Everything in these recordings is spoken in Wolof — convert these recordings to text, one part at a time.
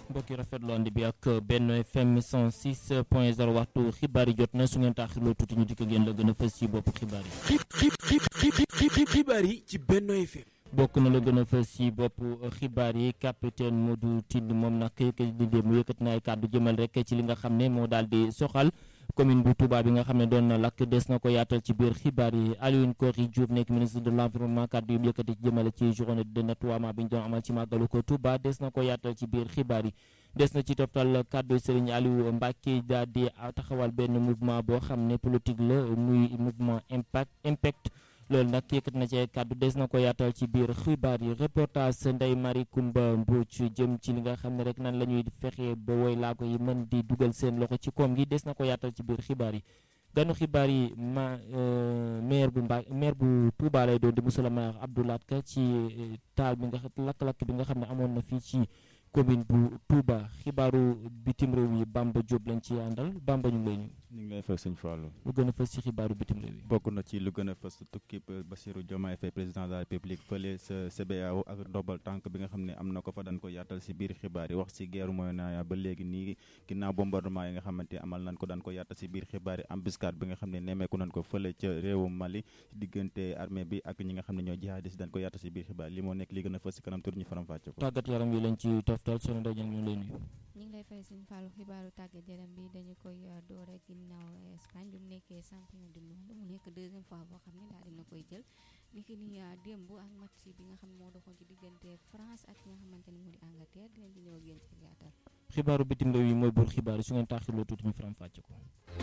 mbokki rafetlu ànd bi ak benn FM 106 point 0 waxtu xibaar yi jot na su ngeen taaxirloo tuuti ñu dikk ngeen la gën a fës ci bopp xibaar yi. xibaar yi ci Benno FM. bokk na la gën a fës ci bopp xibaar yi capitaine Modou Tine moom nag yëkkati di dem yëkkati na ay kàddu jëmal rek ci li nga xam ne moo daal di soxal. commune bu Touba bi nga xam ne doon na lakk des na ko yaatal ci biir xibaar yi Alioune Kory Diouf nekk ministre de l' environnement kàddu yu yëkkati ci jëmale ci journée de nettoiement bi ñu doon amal ci màggalu ko Touba des na ko yaatal ci biir xibaar yi des na ci toftal kàddu Serigne Aliou Mbacke daal di taxawal benn mouvement boo xam ne politique la muy mouvement impact impact loolu nag yëkkat na ci kàddu des na ko yaatal ci biir xibaar yi reportage Ndeye Marie Coumba Mbodj jëm ci li nga xam ne rek nan la ñuy fexe ba woy laago yi mën di dugal seen loxo ci koom gi des na ko yaatal ci biir xibaar yi ganu xibaar yi ma maire bu Mba maire bu Touba lay doon di monsieur le maire Abdoulaye Ka ci taal bi nga lakk-lakk bi nga xam ne amoon na fii ci commune bu Touba xibaaru bitim réew yi Bamba Diop lañ ci àndal Bamba ñu ngi lay nuyu. ñu ngi lay fay sëñ Fallou. lu gën a fës ci xibaaru bitim réew yi. bokk na ci lu gën a fës tukki Bassirou Diomaye Faye président de la République fële sa CBAO ak ndombal tànk bi nga xam ne am na ko fa dañ ko yaatal si biir xibaar yi wax si guerre Moyen-Orient ba léegi nii ginnaaw bombardement yi nga xamante amal nañ ko daan ko yaatal si biir xibaar yi embuscade bi nga xam ne nemmeeku nañ ko fële ca réewu Mali diggante armée bi ak ñi nga xam ne ñoo jihadis dañ ko yaatal si biir xibaar li moo nekk li gën a fës si kanam tur ñu faram fàcce ko tàggat yaram yi lañ ci toftal sunu ndaje ñu lay nuyu. ñu ngi lay fay sëñ Fallou xibaaru tàggat yaram bi dañu koy door ak ginnaaw Espagne bi mu nekkee champion du monde mu nekk deuxième fois boo xam ne daal dina koy jël ni ki ni démb ak match bi nga xam ne moo doxoon ci diggante France ak ki nga xamante ni moo di Angleterre dinañ ci ñëw ak yéen ci gàttal. xibaaru bitim réew yi mooy buur xibaar yi su ngeen taaxirloo tuuti ñu faram fàcce ko.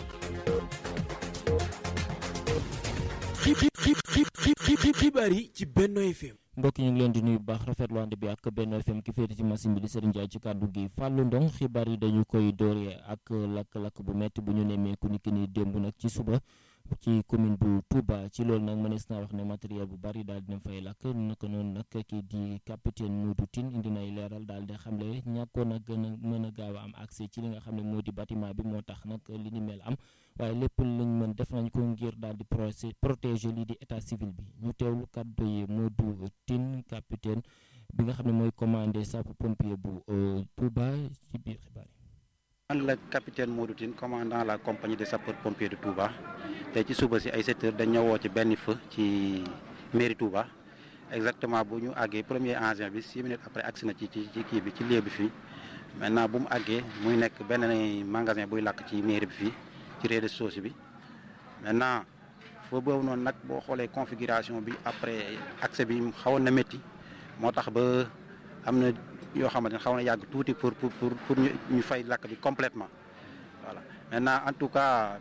xibaar yi ci Benno FM. mbokk ñu ngi leen di nuyu bu baax rafetlu ànd bi ak Benno FM ki féete ci machine bi di Serigne Ndiaye ci kàddu gi Fallou Ndong xibaar yi dañu koy dooree ak lakk-lakk bu metti bu ñu nemmeeku ni ki ni démb nag ci suba ci commune bu Touba ci loolu nag mënees naa wax ne matériel bu bari daal dina fay lakk naka noonu nag kii di capitaine Modou Tine indi nay leeral daal di xamle ñàkkoon a gën a mën a gaaw a am accès ci li nga xam ne moo di bâtiment bi moo tax nag li ni mel am waaye lépp lañ mën def nañ ko ngir daal di protéger lii di état civil bi ñu teewlu kàddu yi Modou Tine capitaine bi nga xam ne mooy commandé sapeur pompier bu Touba ci biir xibaar yi. man la capitaine Modou Tine commandant la compagnie des sapeurs pompiers de Touba tey ci suba si ay 7 heures dañ ñëwoo ci benn feu ci mairie Touba exactement bu ñu àggee premier engin bi 6 minutes après agsi na ci ci kii bi ci lieu bi fii maintenant bu mu àggee muy nekk benn magasin buy làkk ci mairie bi fii ci rez-de-chaussée bi maintenant feu boobu noonu nag boo xoolee configuration bi après accès bi xawoon na métti moo tax ba am na yoo xamante ne xaw na yàgg tuuti pour pour pour ñu fay lakk bi complètement voilà maintenant en tout cas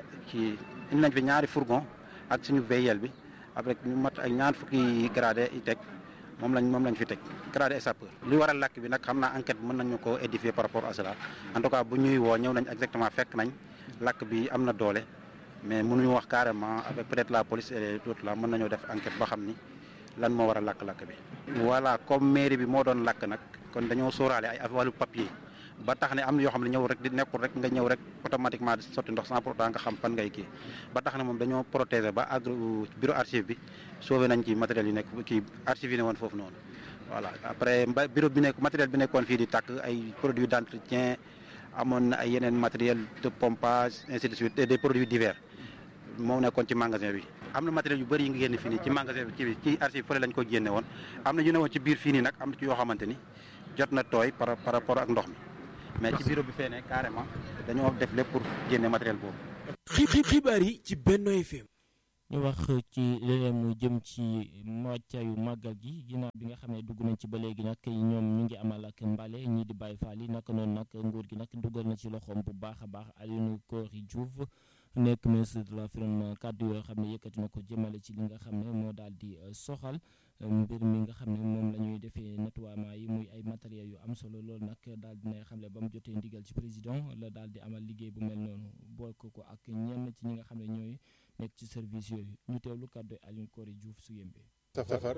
ci indi nañ fi ñaari fourgon ak suñu VIL bi après ñu mat ay ñaar fukki gradé yi teg moom lañ moom lañ fi teg gradé sapeur li waral lakk bi nag xam naa enquête mën nañu ko édifier par rapport à cela en tout cas bu ñuy woo ñëw nañ exactement fekk nañ lakk bi am na doole mais mënuñu wax carrément avec peut-être la police et tout là mën nañoo def enquête ba xam ni lan moo war a lakk-lakk bi. voilà comme mairie bi moo doon lakk nag kon dañoo sóoraale ay wàllu papier ba tax ne am na yoo xam ne ñëw rek di nekkul rek nga ñëw rek automatiquement di sotti ndox sans pour autant nga xam fan ngay kii ba tax ne moom dañoo protéger ba agri bureau archive bi sauvé nañ ci matériel yu nekk kii archive yi ne woon foofu noonu. voilà après mba bureau bi nekk matériel bi nekkoon fii di tàkk ay produits d'entretien amoon na ay yeneen matériel de pompage ainsi de suite et des produits divers moom nekkoon ci magasin bi. am na matériel yu bëri yi nga génne fii nii ci magasin bi ci ci archive fële lañ ko génne woon am na yu ne woon ci biir fii nii nag am na ci yoo xamante ni jot na tooy par par rapport ak ndox mi mais ci bureau bi fee ne carrément dañoo def lépp pour génne matériel boobu. xibaar yi ci Benno FM. ñu wax ci leneen mu jëm ci wàccaayu màggal gi ginnaaw bi nga xam ne dugg nañ ci ba léegi nag ñoom ñu ngi amal ak mbale ñii di bàyyi faal yi naka noonu nag nguur gi nag dugal na ci loxoom bu baax a baax Alioune Kory Diouf nekk ministre de l'environnement kàddu yoo xam ne yëkkati na ko jëmale ci li nga xam ne moo daal di soxal mbir mi nga xam ne moom la ñuy defee nettoiement yi muy ay matériels yu am solo loolu nag daal dinay xam ne ba mu jotee ndigal ci président la daal di amal liggéey bu mel noonu bokk ko ak ñenn ci ñi nga xam ne ñooy nekk ci service yooyu ñu teewlu kàddu Alioune Kory Diouf su yembe safar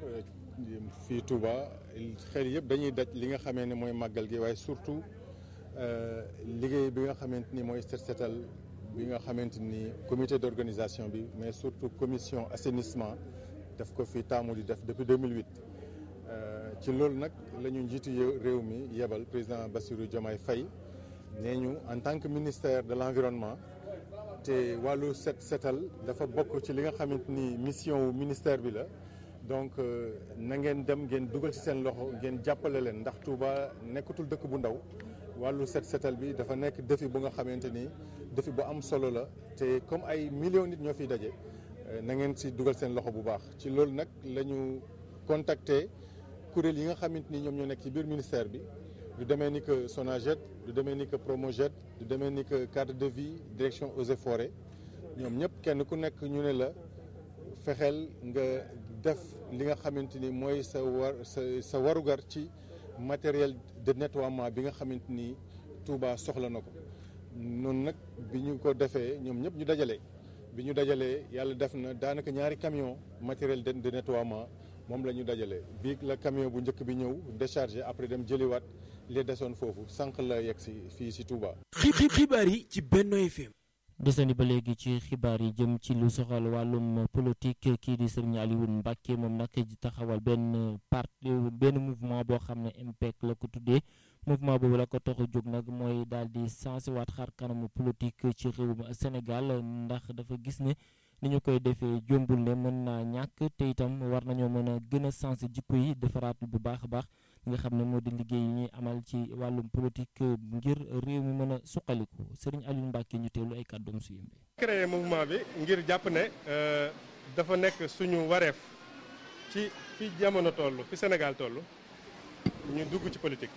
fii Touba xel yëpp dañuy daj li nga xamee ne mooy màggal gi waaye surtout liggéey bi nga xamante ni mooy set setal bi nga xamante ni comité d'organisation bi mais surtout commission assainissement daf ko fi taamu di def depuis 2008 ci loolu nag la ñu njiitu réew mi yebal président Bassirou Diomaye Faye nee ñu en tant que ministère de l'environnement te wàllu set setal dafa bokk ci li nga xamante ni mission wu ministère bi la donc na ngeen dem ngeen dugal ci seen loxo ngeen jàppale leen ndax Touba nekkatul dëkk bu ndaw wàllu set setal bi dafa nekk défi bu nga xamante ni défi bu am solo la te comme ay millions nit ñoo fiy daje na ngeen ci dugal seen loxo bu baax ci loolu nag la ñu contacter kuréel yi nga xamante ni ñoom ñoo nekk ci biir ministère bi du demee ni que Sonaget du demee ni que Promojet du demee ni que cadre de vie direction eaux et forêts ñoom ñëpp kenn ku nekk ñu ne la fexeel nga def li nga xamante ni mooy sa war sa sa warugar ci matériel de nettoiement bi nga xamante ni Touba soxla na ko noonu nag bi ñu ko defee ñoom ñëpp ñu dajale bi ñu dajalee yàlla def na daanaka ñaari camion matériel de de nettoiement moom la ñu dajale bii la camion bu njëkk bi ñëw déchargé après dem jëliwaat li desoon foofu sànq la yegg si fii si Touba. xibaar yi ci Benno FM. desandi ba léegi ci xibaar yi jëm ci lu soxal wàllum politique kii di Serigne Alioune Mbacke moom nag di taxawal benn parti benn mouvement boo xam ne MPEC la ko tuddee mouvement boobu la ko tax a jóg nag mooy daal di sensé waat xar kanamu politique ci réewum Sénégal ndax dafa gis ne ni ñu koy defee jombul ne mën naa ñàkk te itam war nañoo mën a gën a sensé jikko yi defaraat bu baax a baax nga xam ne moo di liggéey yi ñuy amal ci wàllum politique ngir réew mi mën a suqaliku Serigne Alioune Mbacke ñu teewlu ay kàddoom su yëmbee. créé mouvement bi ngir jàpp ne dafa nekk suñu wareef ci fi jamono toll fi Sénégal toll ñu dugg ci politique.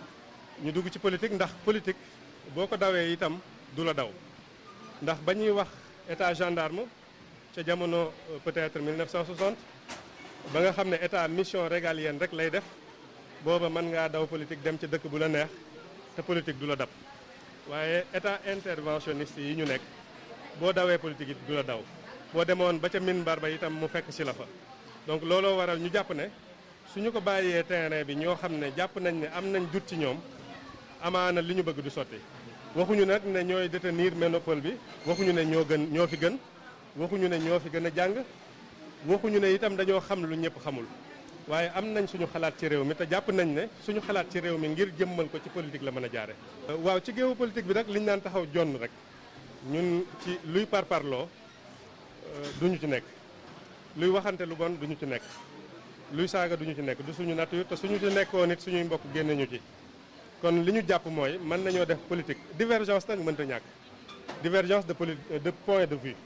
ñu dugg ci politique ndax politique boo ko dawee itam du la daw ndax ba ñuy wax état gendarme ca jamono peut-être 1960 ba nga xam ne état mission régalienne rek lay def. booba mën ngaa daw politique dem ci dëkk bu la neex te politique du la dab waaye état interventionniste yi ñu nekk boo dawee politique it du la daw boo demoon ba ca minbar ba itam mu fekk si la fa donc looloo waral ñu jàpp ne suñu ko bàyyee terrain bi ñoo xam ne jàpp nañ ne am nañ dut ci ñoom amaana li ñu bëgg du sotti waxuñu nag ne ñooy détenir monopole bi waxuñu ne ñoo gën ñoo fi gën waxuñu ne ñoo fi gën a jàng waxuñu ne itam dañoo xam lu ñëpp xamul waaye am nañ suñu xalaat ci réew mi te jàpp nañ ne suñu xalaat ci réew mi ngir jëmmal ko ci politique la mën a jaare waaw ci géewu politique bi nag liñ naan taxaw jonn rek ñun ci luy parparloo duñu ci nekk luy waxante lu bon duñu ci nekk luy saaga duñu ci nekk du suñu nature te suñu ci nekkoon nit suñuy mbokk génne ñu ci kon li ñu jàpp mooy mën nañoo def politique divergence nag mënta ñàkk divergence de poli de point de vue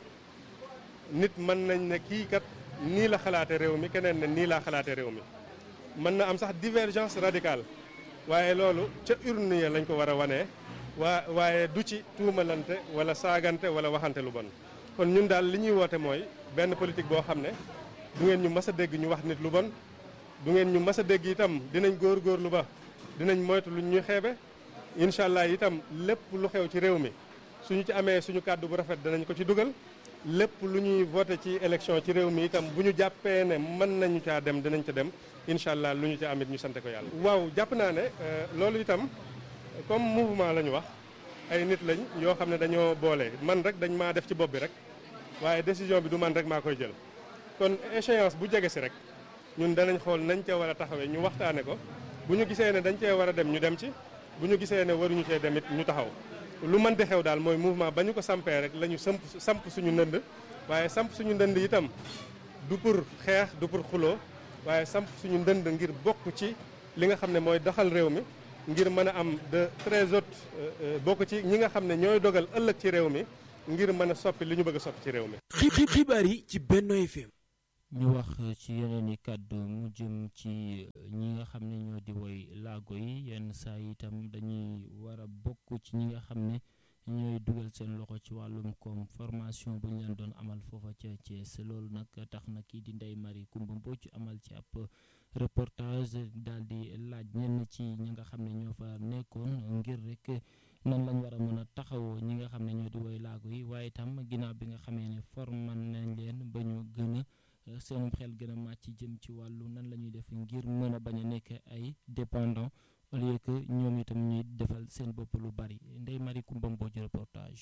nit mën nañ ne kii kat nii la xalaate réew mi keneen ne nii laa xalaate réew mi mën na am sax divergence radicale waaye loolu ca urne ya lañ ko war a wanee waa waaye du ci tuumalante wala saagante wala waxante lu bon kon ñun daal li ñuy woote mooy benn politique boo xam ne du ngeen ñu mës a dégg ñu wax nit lu bon du ngeen ñu mës a dégg itam dinañ góorgóorlu ba dinañ moytu lu ñuy xeebe incha allah itam lépp lu xew ci réew mi suñu ci amee suñu kàddu bu rafet danañ ko ci dugal lépp lu ñuy voté ci élection ci réew mi itam bu ñu jàppee ne mën nañu caa dem dinañ ca dem incha allah lu ñu ca amit ñu sante ko yàlla. waaw jàpp naa ne loolu itam comme mouvement la ñu wax ay nit lañ yoo xam ne dañoo boole man rek dañ maa def ci bopp bi rek waaye décision bi du man rek maa koy jël. kon échéance bu jege si rek ñun danañ xool nañ ca war a taxawee ñu waxtaane ko bu ñu gisee ne dañ cee war a dem ñu dem ci bu ñu gisee ne waruñu cee dem it ñu taxaw. lu mën di xew daal mooy mouvement ba ñu ko sampee rek la ñu samp samp suñu ndënd waaye samp suñu ndënd itam du pour xeex du pour xuloo waaye samp suñu ndënd ngir bokk ci li nga xam ne mooy doxal réew mi ngir mën a am de très haute bokk ci ñi nga xam ne ñooy dogal ëllëg ci réew mi ngir mën a soppi li ñu bëgg a soppi ci réew mi. xibaar yi ci Benno FM. ñu wax ci yeneen i kàddu mu jëm ci ñi nga xam ne ñoo di woy laago yi yenn saa yi itam dañuy war a bokk ci ñi nga xam ne ñooy dugal seen loxo ci wàllum koom formation bu ñu leen doon amal foofa ca Thiès loolu nag tax na kii di Ndeye Marie Coumba Mbodj amal ci ab reportage daal di laaj ñenn ci ñi nga xam ne ñoo fa nekkoon ngir rek nan lañ war a mën a taxawoo ñi nga xam ne ñoo di woy laago yi waaye itam ginnaaw bi nga xamee ne forman nañ leen ba ñu gën a seenum xel gën a màcc jëm ci wàllu nan la ñuy def ngir mën a bañ a nekk ay dépendant au lieu que ñoom itam ñuy defal seen bopp lu bari Ndeye Marie Coumba Mbodj reportage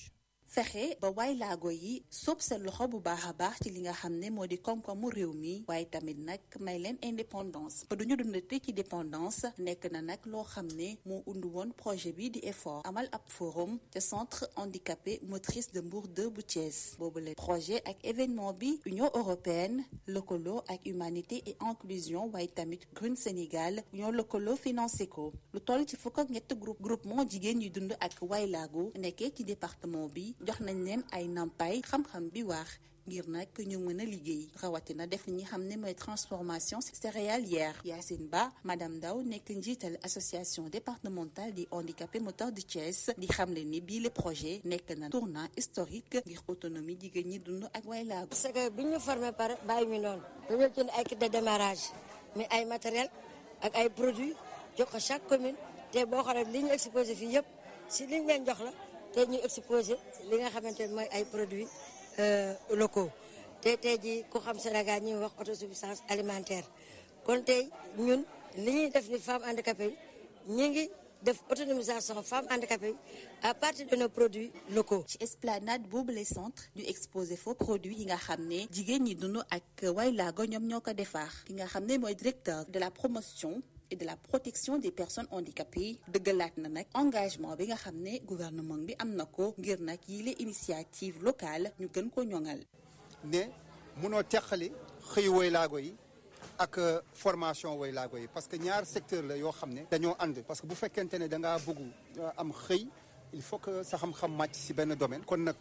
fexe ba waay laago yi sóob seen loxo bu baax a baax ci li nga xam ne moo di koom-koomu réew mi waaye tamit nag may leen indépendance ba duñu dundate ci dépendance nekk na nag loo xam ne moo undu woon projet bi di effort amal ab forum te centre handicapé motrice de Mbour 2 bu Thiès boobu le projet ak événement bi Union européenne lëkkaloo ak humanité et inclusion waaye tamit Green Sénégal ñoo lëkkaloo financé ko lu toll ci fukk ak ñett groupe groupement jigéen ñuy dund ak waay laago nekkee ci département bi jox nañ leen ay nampaay xam-xam bi waax ngir nag ñu mën a liggéey rawatina def li ñi xam ne mooy transformation céréalière Yacine Ba madame Ndaw nekk njiital association départementale des handicapés moteurs de Thiès di xamle ni bii le projet nekk na tournant historique ngir autonomie jigéen ñi dund ak way laago parce que bi ñu formé pare bàyyi ñu noonu dañoo jënd ay kit de démarrage mais ay matériel ak ay produits jox ko chaque commune te boo xoolee li ñu exposé fii yëpp si liñ leen jox la te ñu exposé li nga xamante ne mooy ay produits locaux te tey jii ku xam Sénégal ñuy wax autosuffisance alimentaire kon tey ñun li ñuy def ni femmes handicapées yi ñu ngi def autonomisation femmes handicapées yi à partir de nos produits locaux. ci esplanade boobu les centres ñu exposé faux produits yi nga xam ne jigéen ñi dund ak way laago ñoom ñoo ko defar ki nga xam ne mooy directeur de la promotion et de la protection des personnes handicapées dëggalaat na nag engagement bi nga xam ne gouvernement bi am na ko ngir nag yile initiative locale ñu gën ko ñoŋal. ne munoo teqali xëy woy laago yi ak formation woy laago yi parce que ñaar secteur la yoo xam ne dañoo ànd parce que bu fekkente ne da ngaa bëgg am xëy il faut que sa xam-xam màcc si benn domaine kon nag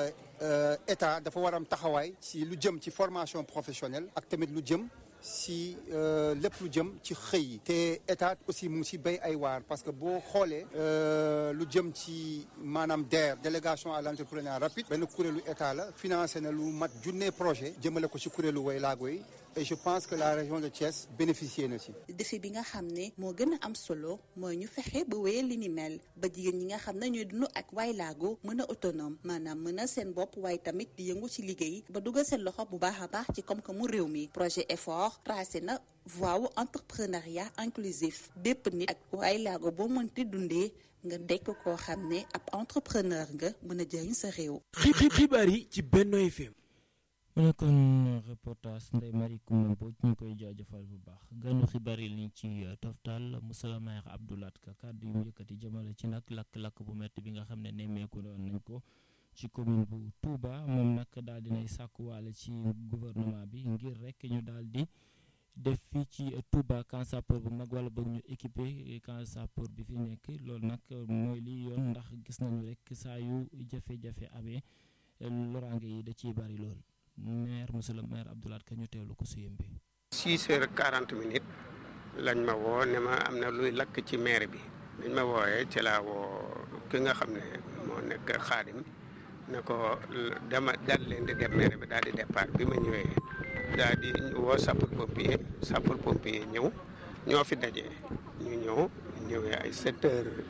état dafa war am taxawaay ci lu jëm ci formation professionnelle ak tamit lu jëm si lépp lu jëm ci xëy yi te état aussi mu ngi si béy ay waar parce que boo xoolee lu jëm ci maanaam DER délégation à l'entrepreneuriat rapide benn kuréelu état la financé na lu mat junne projet jëmale ko ci kuréelu way laago yi et je pense que la région de Thiès bénéficié na si. défi bi nga xam ne moo gën a am solo mooy ñu fexe ba wéyal li ni mel ba jigéen ñi nga xam ne ñooy dund ak waay laago mën a autonome maanaam mën a seen bopp waaye tamit di yëngu ci liggéey ba dugal seen loxo bu baax a baax ci koom-koomu réew mi projet effort tracé na voie wu entrepreneuriat inclusif bépp nit ak waay laago boo mënti dundee nga dekk koo xam ne ab entrepreneur nga mën a jëriñ sa réew. xibaar yi ci Benno FM. mu nekkoon reportage Ndeye Marie Coumba Mbodj ñu ngi koy jaajëfal bu baax ganu xibaar yi liñ ci toftal Moussa Maire Abdoulaat Ka kàddu yu mu yëkkati jëmale ci nag lakk-lakk bu métti bi nga xam ne nemmeeku doon nañ ko ci commune bu Touba moom nag daal dinay sàkkuwaale ci gouvernement bi ngir rek ñu daal di def fii ci Touba camp sapeur bu mag wala boog ñu équipé camp sapeur bi fi nekk loolu nag mooy li yoon ndax gis nañu rek saa yu jafe-jafe amee loraange yi da ciy bari lool. maire monsieur le maire Abdoulaye Ka ñu teewlu ko si yëmbi. 6 heures 40 minutes lañ ma woo ne ma am na luy lakk ci maire bi dañ ma wooyee ci laa woo ki nga xam ne moo nekk xaadim ne ko dama daal leen di dem maire bi daal di départ bi ma ñëwee daal di woo sapeur pompier sapeur pompier ñëw ñoo fi dajee ñu ñëw ñëwee ay 7 heures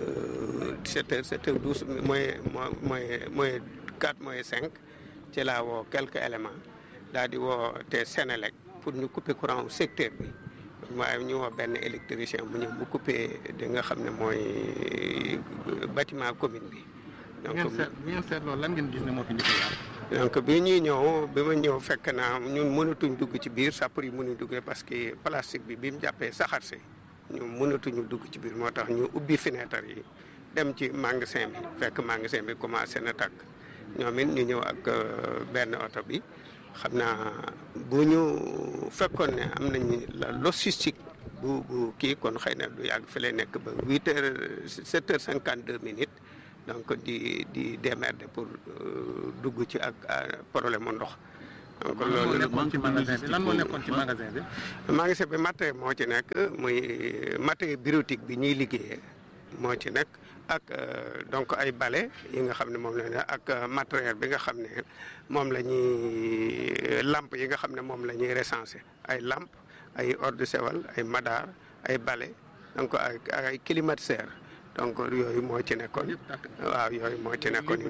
7 heures 7 heures 12 mooy mooy mooy 4 mooy 5. ci laa woo quelques éléments daal di woo te Sénélec pour ñu couper courant au secteur bi waaye ñu woo benn électricien mu ñëw mu couper di nga xam ne mooy bâtiment commune bi. donc bi ngeen seet loolu lan ngeen gis ne moo fi njëkk a donc bi ñuy ñëw bi ma ñëw fekk naa ñun mënatuñ dugg ci biir sapeur yi mënuñ dugg parce que plastique bi bi mu jàppee saxaar si ñu mënatuñu dugg ci biir moo tax ñu ubbi fenêtre yi dem ci magasin bi fekk magasin bi commencé na tàkk. ñoom it ñu ñëw ak benn oto bi xam naa bu ñu fekkoon ne am nañu la logistique bu bu kii kon xëy na du yàgg fi lay nekk ba huit heures sept heures cinquante deux minutes donc di di démerder pour dugg ci ak problème mu ndox. donc loolu nekkoon ci magasin bi lan moo nekkoon ci magasin bi. magasin bi matériel moo ci nekk muy matériel bureautique bi ñuy liggéeyee moo ci nekk. ak donc ay balai yi nga xam ne moom la ne ak matériel bi nga xam ne moom la ñuy lampe yi nga xam ne moom la ñuy recenser ay lampe ay eau de Javel ay madar ay balai donc ay ay climatiseur donc yooyu moo ci nekkoon waaw yooyu moo ci nekkoon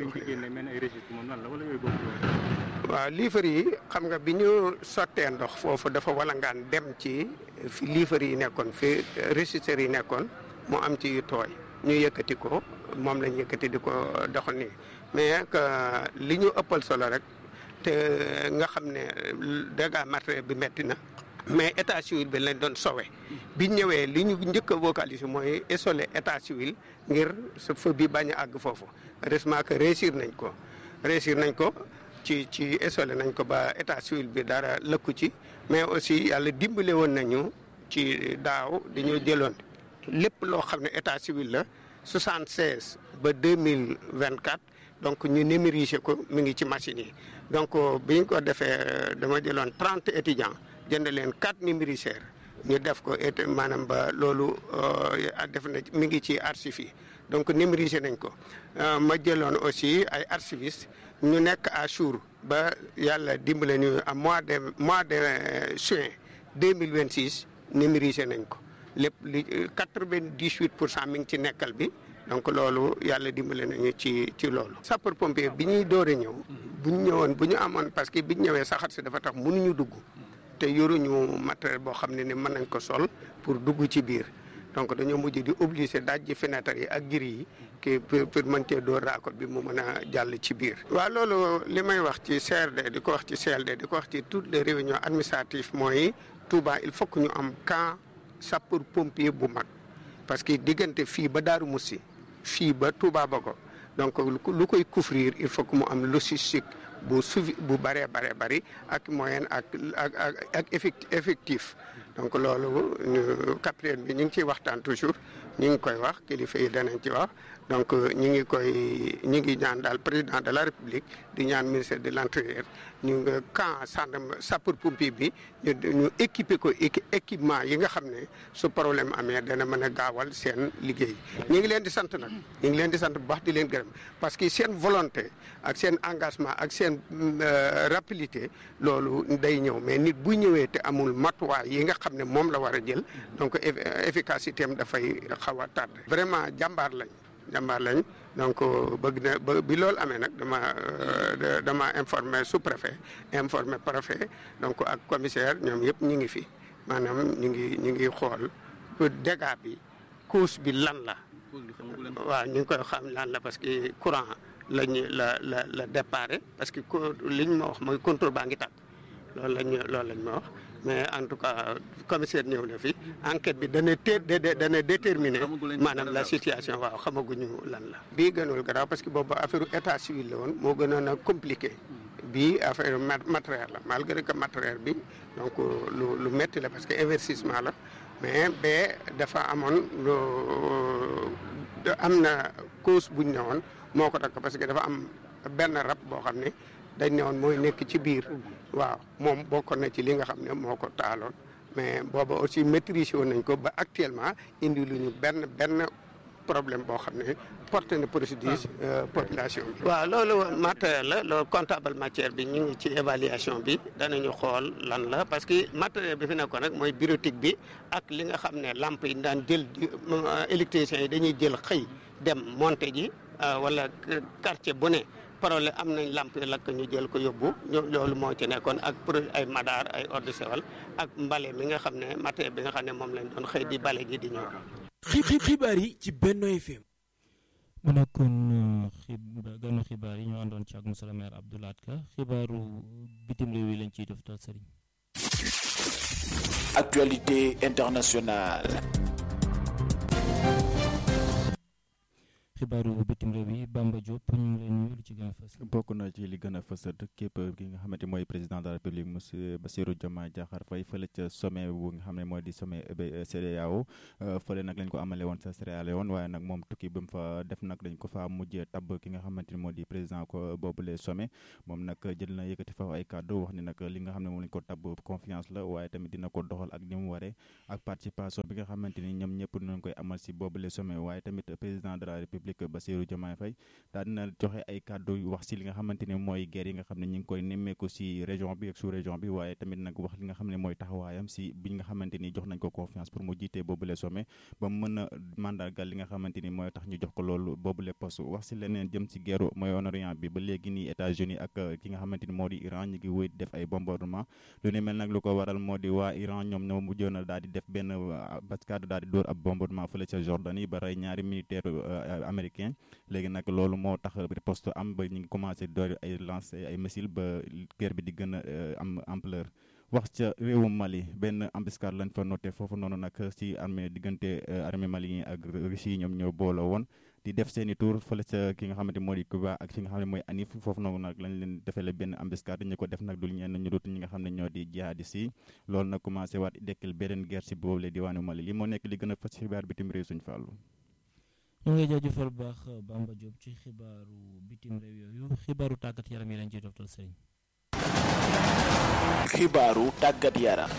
waaw liifar yi xam nga bi ñu sottee ndox foofu dafa walangaan dem ci fi liifar yi nekkoon fi régisseurs yi nekkoon moo am ci yu tooy ñu yëkkati ko moom lañ yëkkati di ko dox nii mais que li ñu ëppal solo rek te nga xam ne dégâts matériel bi metti na mais état civil bi lañ doon sowe bi ñëwee li ñu njëkk a vocaliser mooy isoler état civil ngir sa feu bi bañ a àgg foofu heureusement que réussir nañ ko réussir nañ ko ci ci isolé nañ ko ba état civil bi dara lëkku ci mais aussi yàlla dimbale woon nañu ci daaw dañoo jëloon lépp loo xam ne état civil la 76 ba 2024 donc ñu numériser ko mi ngi ci machine yi donc bi ñu ko defee dama jëloon 30 étudiants jënd leen 4 numériseurs ñu def ko et maanaam ba loolu def na mi ngi ci archives yi donc numériser nañ ko ma jëloon aussi ay archivistes ñu nekk à jour ba yàlla dimbale ñu à mois de mois de juin 2026 numériser nañ ko lépp li 98 pour cent mi ngi ci nekkal bi donc loolu yàlla dimbale nañu ci ci loolu. sapeur pompier bi ñuy door a ñëw bu ñu ñëwoon bu ñu amoon parce que bi ñu ñëwee saxaat si dafa tax mënuñu dugg te yoruñu matériel boo xam ne ni mën nañ ko sol pour dugg ci biir. donc dañoo mujj di obligé dajji fenêtre yi ak giri yi ki pour mën cee door raakoot bi mu mën a jàll ci biir. waaw loolu li may wax ci CRD di ko wax ci CLD di ko wax ci toutes les réunions administratives mooy Touba il faut que ñu am camp sapeur pompier bu mag parce que diggante fii ba Daaru Musi fii ba Touba Bogo donc lu koy couvrir il faut que mu am logistique bu suivi bu bëree bare bëri ak moyen ak ak ak ak effectif. donc loolu capitaine bi ñu ngi ciy waxtaan toujours ñu ngi koy wax kilifa yi danañ ci wax donc ñu ngi koy ñu ngi ñaan daal président de la république di ñaan ministère de l'intérieur ñu nga camp sàndarma sapeur pompier bi ñu ñu équiper ko équipement yi nga xam ne su problème amee dana mën a gaawal seen liggéey ñu ngi leen di sant nag ñu ngi leen di sant bu baax di leen gërëm parce que seen volonté ak seen engagement ak seen rapidité loolu day ñëw mais nit bu ñëwee te amul matuwaay yi nga xam ne moom la war a jël donc efficacité am dafay xaw a tardé vraiment jàmbaar lañ jàmbaar lañ donc bëgg na ba bi loolu amee nag dama dama informé sous préfet informé préfet donc ak commissaire ñoom yëpp ñu ngi fi maanaam ñu ngi ñu ngi xool dégâts bi cause bi lan la waaw ñu ngi koy xam lan la parce que courant lañu la la la déparé parce que liñ ma wax mooy contrôle baa ngi tàkk loolu lañ loolu lañ ma wax mais en tout cas commissaire ñëw na fi enquête bi dana té dana déterminer maanaam la situation waaw xamaguñu lan la. bii gënul garaaw parce que boobu affaire état civil la woon moo gënoon a compliqué bii affaire matériel la malgré que matériel bi donc lu lu métti la parce que investissement la mais ba dafa amoon lu am na cause buñ ne woon moo ko takk parce que dafa am benn rab boo xam ne. dañ ne woon mooy nekk ci biir waaw moom bokkoon na ci li nga xam ne moo ko taaloon mais booba aussi maîtriser woon nañ ko ba actuellement indi lu ñu benn benn problème boo xam ne porté na préjudice population bi. waaw loolu matériel la loolu comptable matière bi ñu ngi ci évaluation bi danañu xool lan la parce que matériel bi fi nekkoon nag mooy bureautique bi ak li nga xam ne lampe yi daan jël électriciens yi dañuy jël xëy dem monter ji wala quartier bu ne. problème am nañ lamp yi lakk ñu jël ko yóbbu loolu moo ci nekkoon ak pour ay madaar ay eau de Javel ak mbale mi nga xam ne matériel bi nga xam ne moom lañ doon xëy di bale ji di ñëw. xibaar yi ci Benno FM. mu nekkoon xibaar ganu xibaar yi ñoo àndoon ci ak monsieur le maire Abdou Lahad Ka xibaaru bitim réew yi lañ ciy def tal sëriñ. actualité internationale. xibaaru bitim réew yi Bamba Diop ñu ngi leen nuyu lu ci gën a fës. bokk na ci li gën a fës képp ki nga xamante mooy président de la république monsieur Bassirou Diomaye Diakhar Faye fële ca sommet bu nga xam ne mooy di sommet CEDEAO fële nag lañ ko amale woon sa Sierra Leone waaye nag moom tukki bi mu fa def nag dañ ko fa mujjee tabb ki nga xamante ni moo di président ko boobule sommet moom nag jël na yëkkati fa ay kàddu wax ni nag li nga xam ne moom lañ ko tabb confiance la waaye tamit dina ko doxal ak ni mu waree ak participation bi nga xamante ni ñoom ñëpp nañ koy amal si boobule sommet waaye tamit président de la république Bassirou Diomaye Faye daal dina joxe ay kàddu wax si li nga xamante ni mooy guerre yi nga xam ne ñu ngi koy nemmeeku si région bi ak sous région bi waaye tamit nag wax li nga xam ne mooy taxawaayam si bi nga xamante ni jox nañ ko confiance pour mu jiitee boobule sommet ba mu mën a mandargal li nga xamante ni mooy tax ñu jox ko loolu boobule poste wax si leneen jëm si guerre Moyen-Orient bi ba léegi nii États-Unis ak ki nga xamante ni moo di Iran ñu ngi wéy def ay bombardement lu ne mel nag lu ko waral moo di waa Iran ñoom ñoo mujjoon a daal di def benn bascade daal di dóor ab bombardement fële ca Jordanie ba rey ñaari militaire américain léegi nag loolu moo tax riposte am ba ñu ngi commencé door ay lancer ay missiles ba guerre bi di gën a am ampleur wax ca réewum Mali benn embuscade lañ fa noté foofu noonu nag ci armée diggante armée malien ak Russie ñoom ñoo booloo woon di def seen i tour fële ca ki nga xamante moo di Cuba ak ki nga xam ne mooy Anif foofu noonu nag lañ leen defale benn embuscade ñu ko def nag dul ñenn ñu dut ñi nga xam ne ñoo di jihadis yi loolu nag commencé waat dekkil beneen guerre si boobu la diwaanu Mali li moo nekk li gën a fas xibaar bitim réew suñu fàllu ñu ngi jaajëfal bu baax Bamba Diop ci xibaaru bitim réew yooyu xibaaru tàggat yaram yi lañ ciy toftal sëriñ xibaaru tàggat yaram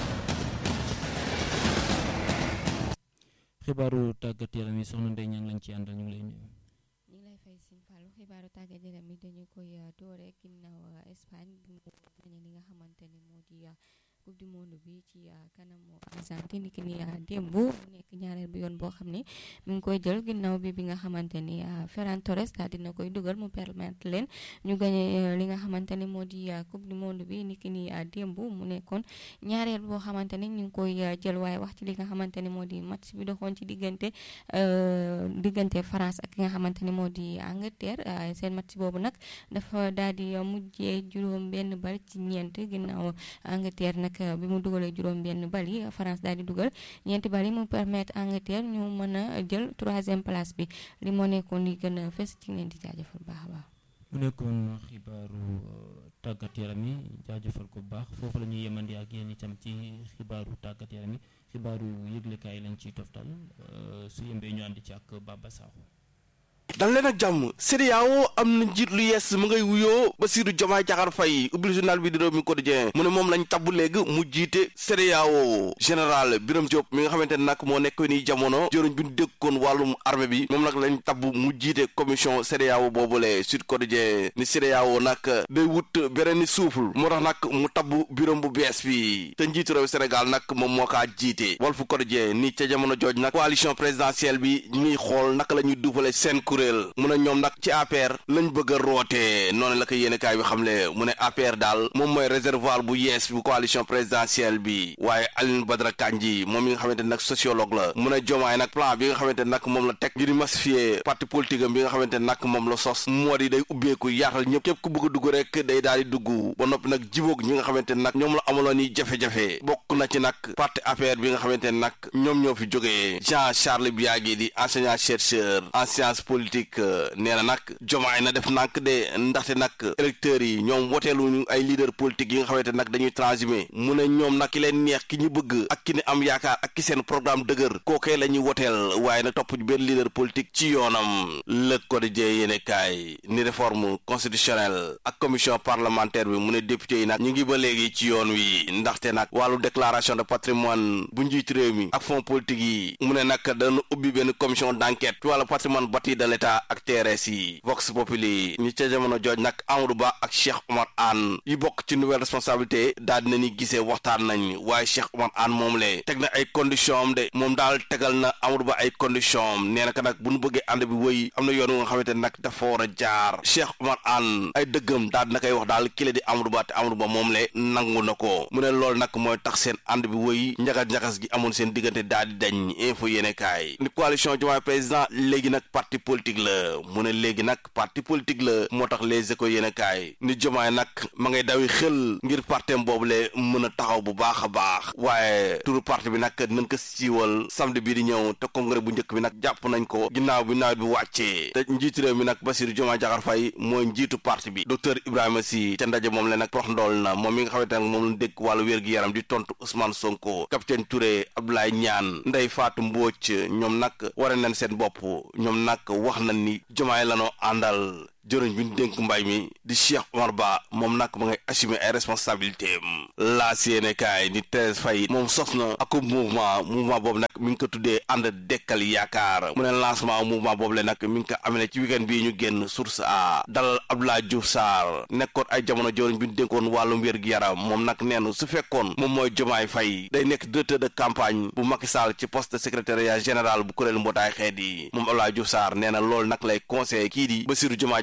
xibaaru tàggat yaram yi soxna Ndeye Niang lañ ci àndal ñu ngi lay nuyu. ñu ngi lay fay Sine Fallou xibaaru tàggat yaram yi dañu koy doore ginnaaw Espagne bi mu gañe li nga xamante ni moo di coupe du monde bi ci kanamu Argentine ki ni démb mu nekk ñaareel bi yoon boo xam ne mi ngi koy jël ginnaaw bi bi nga xamante ni Ferran Torres daal dina koy dugal mu permettre leen ñu gañe li nga xamante ni moo di coupe du monde bi ni ki ni démb mu nekkoon ñaareel boo xamante ni ñu ngi koy jël waaye wax ci li nga xamante ni moo di match bi doxoon ci diggante diggante France ak ki nga xamante ni moo di Angleterre seen match boobu nag dafa daal di mujjee juróom benn bal ci ñeent ginnaaw Angleterre nag bi mu dugalee juróom benn bal yi France daal di dugal ñeenti bal yi mu permettre Angleterre ñu mën a jël troisième place bi li moo nekkoon li gën a fës ci leen di jaajëfal baax a baax. mu nekkoon xibaaru tàggat yaram yi jaajëfal ko bu baax foofu la ñuy yemandi ak yéen itam ci xibaaru tàggat yaram yi xibaaru yëglekaay lañ ciy toftal su yembee ñu ànd ci ak Baba Sakho. dal leen ak jàmm CEDEAO am na njiit lu yees mu ngay wuyoo Bassirou Diomaye Diakhar Faye ubbil journal bi di réew mi quotidien mu ne moom lañ tabb léegi mu jiite CEDEAO général Birame Diop mi nga xamante ne nag moo nekk ni jamono jëruñ bi ñu déggoon wàllum armée bi moom nag lañ tabb mu jiite commission CEDEAO boobule Sud Quotidien ni CEDEAO nag day wut beneen ni souffle moo tax nag mu tabb Birame bu bees bi te njiitu réew Sénégal nag moom moo kaa jiite Walf Quotidien ni ca jamono jooj nag coalition présidentielle bi ñu ngi xool naka la ñuy duufale seen kuréel mu ne ñoom nag ci APR lañ bëgg a rootee noonu la ko yéenekaay bi xamle mu ne APR daal moom mooy réservoir bu yees bu coalition présidentielle bi waaye Aline Badara Kandji moom mi nga xamante ne nag sociologue la mu ne Diomaye nag plan bi nga xamante ne nag moom la teg ngir massifier parti politique am bi nga xamante ne nag moom la sos moo di day ubbeeku yaatal ñëpp képp ku bëgg a dugg rek day daal di dugg ba noppi nag jibóog ñi nga xamante ne nag ñoom la amaloon yi jafe-jafe bokk na ci nag parti APR bi nga xamante ne nag ñoom ñoo fi jógee Jean Charles Biagui di enseignant chercheur en sciences politiques nee na nag jomaay na def nànk de ndaxte nag électeurs yi ñoom woteeluñu ay leader politique yi nga xamante nag dañuy transhumé mu ne ñoom nag ki leen neex ki ñu bëgg ak ki ne am yaakaar ak ki seen programme dëgër kookee la ñuy woteel waaye nag topp benn leader politique ci yoonam le quotidien yéene kaay ni réforme constitutionnelle ak commission parlementaire bi mu ne député yi nag ñu ngi ba léegi ci yoon wi ndaxte nag wàllu déclaration de patrimoine bu njiit réew mi ak fonds politique yi mu ne nag dana ubbi benn commission d'enquête ci wàllu patrimoine bâti de l'état ak TRS yi Vox Populi ñi ca jamono jooj nag Amadou Ba ak Cheikh Omar Anne yi bokk ci nouvelle responsabilité daal dina ni gisee waxtaan nañ waaye Cheikh Omar Anne moom le teg na ay condition am de moom daal tegal na Amadou Ba ay condition am nee na ka nag bu nu bëggee ànd bi wëy am na yoon wu nga xamante nag dafa war a jaar Cheikh Omar Anne ay dëggam daal dina koy wax daal kile di Amadou Ba te Amadou Ba moom le nangu na ko mu ne loolu nag mooy tax seen ànd bi wëy njagas-njagas gi amoon seen diggante daal di dañ info yéene kaay ni coalition Diomaye président léegi nag parti politique la mu ne léegi nag parti politique la moo tax les échos yéen a kaay ni jomaay nag ma ngay dawi xel ngir partem boobule mën a taxaw bu baax a baax waaye turu parti bi nag nañ ko siiwal samedi bii di ñëw te congrès bu njëkk bi nag jàpp nañ ko ginnaaw bi nawet bi wàccee te njiitu réew mi nag Bassirou Diomaye Diakhar Faye mooy njiitu parti bi docteur Ibrahima Sy ca ndaje moom la nag prox ndool na moom mi nga xamante nag moom la dégg wàllu wér-gi-yaram di tontu Ousmane Sonko capitaine Touré Abdoulaye Niane Ndeye Fatou Mbodj ñoom nag wara nañ seen bopp ñoom nag wax nañ ni jomaay lanoo àndal jërëñ bi ñu dénk mbay mi di Cheikh Omar Ba moom nag ma ngay assumer ay responsabilité am laa séene kaay ni Thérèse Faye moom sos na ak mouvement mouvement boobu nag mi ngi ko tuddee ànd dekkal yaakaar mu ne lancement mouvement boobu le nag mi ngi ko amee ci weekend bii ñu génn source a dalal Abdoulaye Diouf Sarr nekkoon ay jamono jëriñ bi ñu dénkoon wàllum wér gi yaram moom nag neen su fekkoon moom mooy Jomaay Faye day nekk directeur de campagne bu Macky Sall ci poste de secrétariat général bu kuréel mbootaay xeet yi moom Abdoulaye Diouf Sarr nee na loolu nag lay conseillé kii di Bassirou Diomaye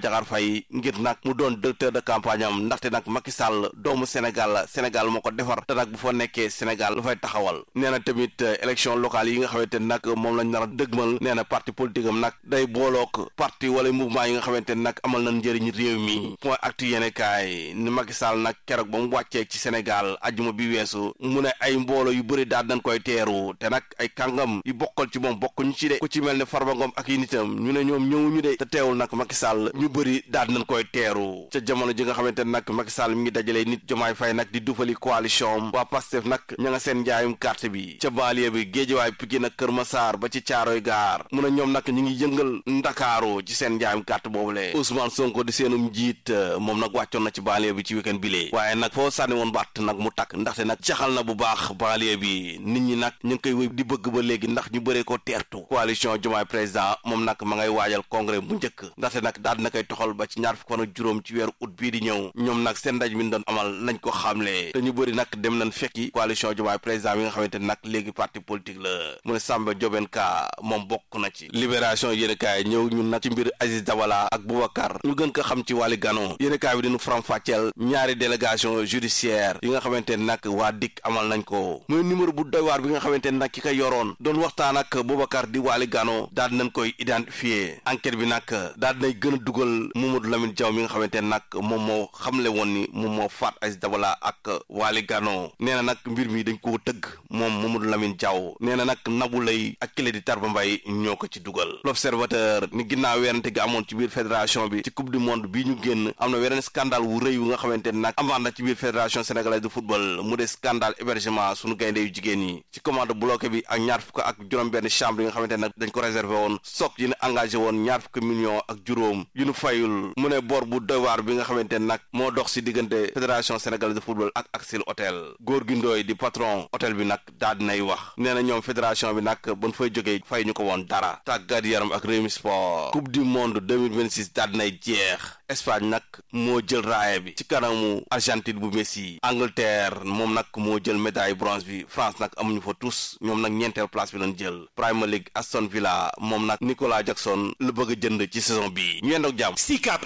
Diakhar Faye ngir nag mu doon directeur de campagne am ndaxte nag Macky Sall doomu Sénégal la Sénégal moo ko defar te nag bu fa nekkee Sénégal lu fay taxawal nee na tamit élection locale yi nga xamante ne nag moom lañ nar a dëgmal nee na parti politique am nag day boolook parti wala mouvement yi nga xamante ne nag amal nañ njëriñ réew mi point actu yéene kaay ni Macky Sall nag keroog ba mu wàccee ci Sénégal ajuma bi weesu mu ne ay mbooloo yu bëri daal nañ koy teeru te nag ay kàngam yu bokkal ci moom bokkuñu ci de ku ci mel ne Farba Ngom ak yi nitam ñu ne ñoom ñëwuñu de te teewul nag Macky Sall ñu bëri daal nañ koy teeru ca jamono ji nga xamante ne nag Macky Sall mi ngi dajalee nit jomaay fay nag di dufali coalition waa Pastef nag ña nga seen njaayum carte bi ca banlieue bi Géejawaay Pikine ak Kër Massar ba ci Caaroy Gaar mu ne ñoom nag ñu ngi yëngal Ndakaaru ci seen njaayum carte boobule Ousmane Sonko di seenum njiit moom nag wàccoon na ci banlieue bi ci week-end bile waaye nag foo sànni woon batt nag mu takk ndaxte nag caxal na bu baax banlieue bi nit ñi nag ñu ngi koy wéy di bëgg ba léegi ndax ñu bëree ko teertu coalition Diomaye président moom nag ma ngay waajal congrès bu njëkk ndaxte nag daal na koy toxal ba ci ñaar fukk fan ak juróom ci weeru août bii di ñëw ñoom nag seen ndaj mi ñu doon amal nañ ko xamle te ñu bëri nag dem nañ fekki coalition Diomaye président bi nga xamante ne nag léegi parti politique la mu ne Samba Diobène Ka moom bokk na ci libération yéen kaay ñëw ñun nag ci mbir Aziz Dabala ak Boubacar ñu gën ko xam ci wàlli gano yéen kaay bi dinu faram fàcceel ñaari délégation judiciaire yi nga xamante ne nag waa dikk amal nañ ko muy numéro bu doy waar bi nga xamante ne nag ki ko yoroon doon waxtaan ak Boubacar di wàlli gano daal nañ koy identifier enquête bi nag daal dinay gën a dugal Mamadou Lamine Diaw mi nga xamante ne nag moom moo xamle woon ni moom moo faat Aziz Dabala ak wàlli gano nee na nag mbir mi dañ koo tëgg moom Mamadou Lamine Diaw nee na nag Nabou Leye ak kile di Tarba Mbaye ñoo ko ci dugal l'observateur ni ginnaaw werante gi amoon ci biir fédération bi ci coupe du monde bii ñu génn am na weneen scandale wu rëy wu nga xamante ne nag amaat na ci biir fédération sénégalaise de football mu de scandale hébergement suñu gaynde yu jigéen yi ci commande bloqué bi ak ñaar fukk ak juróom benn chambre yi nga xamante ne nag dañ ko réservé woon soog yi ne engagé woon ñaar fukk millions ak juróom yu nu fayul mu ne bor bu doy waar bi nga xamante ne nag moo dox si diggante fédération sénégalaise de football ak Axel Hôtel góor gi ndooy di patron hôtel bi nag daal dinay wax nee na ñoom fédération bi nag ban fay jógee fay ñu ko woon dara tàggat yaram ak Rewmi Sport coupe du monde 2026 daal dinay jeex Espagne nag moo jël raaya bi ci kanamu Argentine bu Messi Angleterre moom nag moo jël médaille bronze bi France nag amuñu fa tous ñoom nag ñeenteel place bi lañ jël Premier League Aston Villa moom nag Nicolas Jackson la bëgg a jënd ci saison bi ñu yendoog jàmm SICAP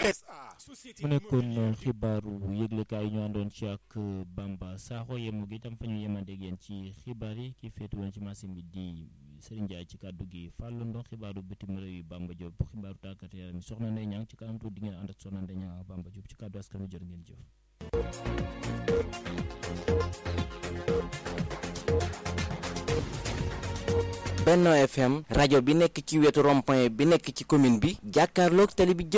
mu nekkoon xibaaru yëglekaay yi ñu àndoon ci ak Bamba Sakho yemu gi itam fa ñu yemandeeg yéen ci xibaar yi ki féetu woon ci machine bi di Serigne Ndiaye ci kàddu gi Fallou Ndox xibaaru bitim réew yi Bamba Diop xibaaru tàggat yaram yi soxna Ndeye Niang ci kanam tuuti di ngeen ànd ak soxna Ndeye Niang ak Bamba Diop ci kàddu askan wi jërë ngeen jëf. Benno FM rajo bi nekk ci wetu rond-point bi nekk ci commune bi jàkkaarloog télé bi